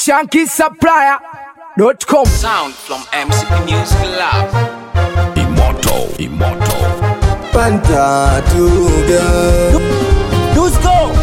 shankisupplier.com. Sound from MCP Music Lab. Immortal, immortal. Panta Tuga Dusko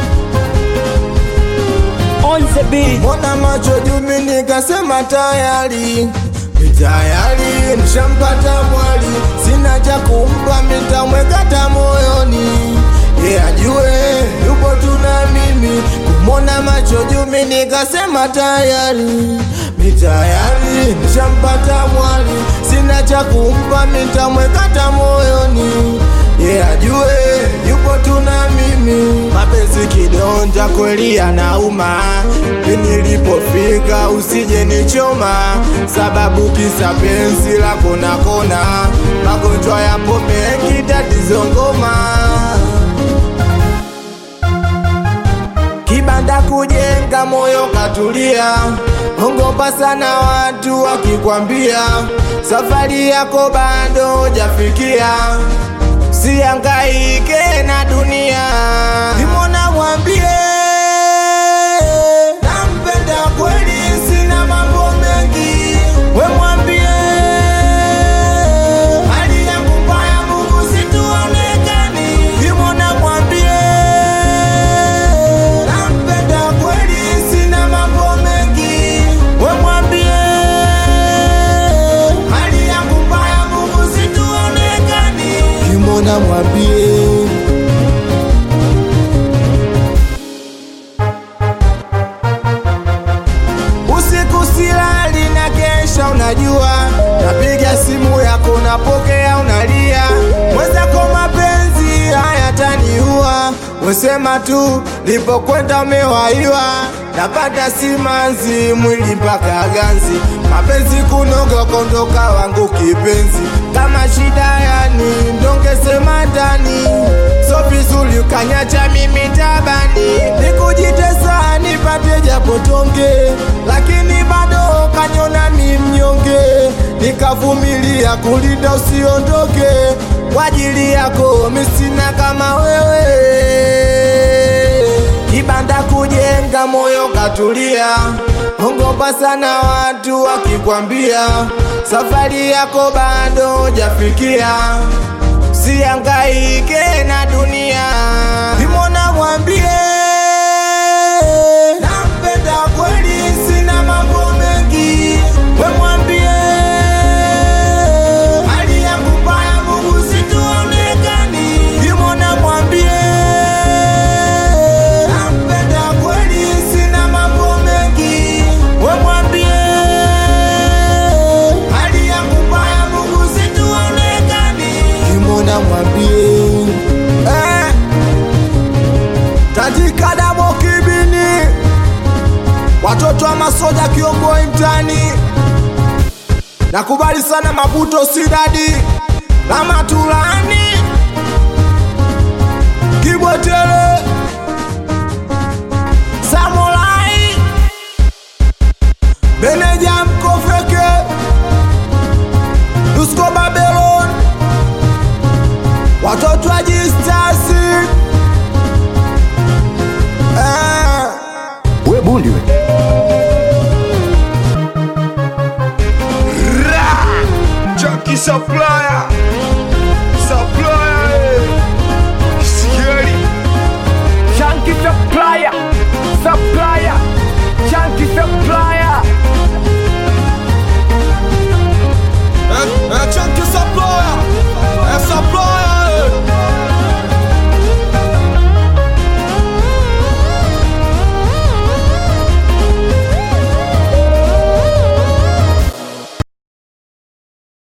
on the beat. Mbona macho jumi nikasema tayari Ni tayari nishampata mwali Sina cha kumpa mitamwekata moyoni Ye ajue yupo tuna mimi Kumona macho jumi nikasema tayari Ni tayari nishampata mwali Sina cha kumpa mitamwekata moyoni Ye ajue yupo tuna mimi Mapenzi kidonja kweli yanauma Nilipofika usije nichoma Sababu kisa penzi la kona kona Magonjwa yapo mengi tatizo ngoma Kibanda kujenga moyo katulia Ongopa sana watu wakikwambia Safari yako bado hujafikia Siangaike na dunia Nimona mwambie Nampenda kweli sina mambo mengi We mwambie Hali yangu mbaya Mungu situonekani Nimona mwambie Nampenda kweli sina mambo mengi We mwambie Hali yangu mbaya Mungu situonekani Kimona mwambie Usiku silali na kesha unajua Napiga simu yako napokea unalia Mwenzako mapenzi hayataniua Wesema tu lipokwenda umewaiwa Napata simanzi mwili mpaka ganzi Mapenzi kunoga kondoka wangu kipenzi Kama shida yani ndongesema ndani So vizuri ukanyacha mimi tabani Nikujitesa nipate japo tonge Lakini bado kanyona mi mnyonge Nikavumilia kulinda usiondoke Kwa ajili yako misina kama wewe Kibanda kujenga moyo katulia Ongopa sana watu wakikwambia Safari yako bado hujafikia Siangaike na dunia Nimona mwambie Nampenda kweli sina mambo mengi We mwambie Hali yangu mbaya Mungu situonekani Nimona mwambie Nampenda kweli sina mambo mengi We mwambie Hali yangu mbaya Mungu situonekani Kimona mwambie eh, Tajika damo kibini Watoto wa masoja kiongoi mtani Nakubali sana mabuto sidadi na matulani Kibwetele Samurai Meneja mkofeke Dusko Babylon Watoto wa jistasi eh. We bundi we. Junkie supplier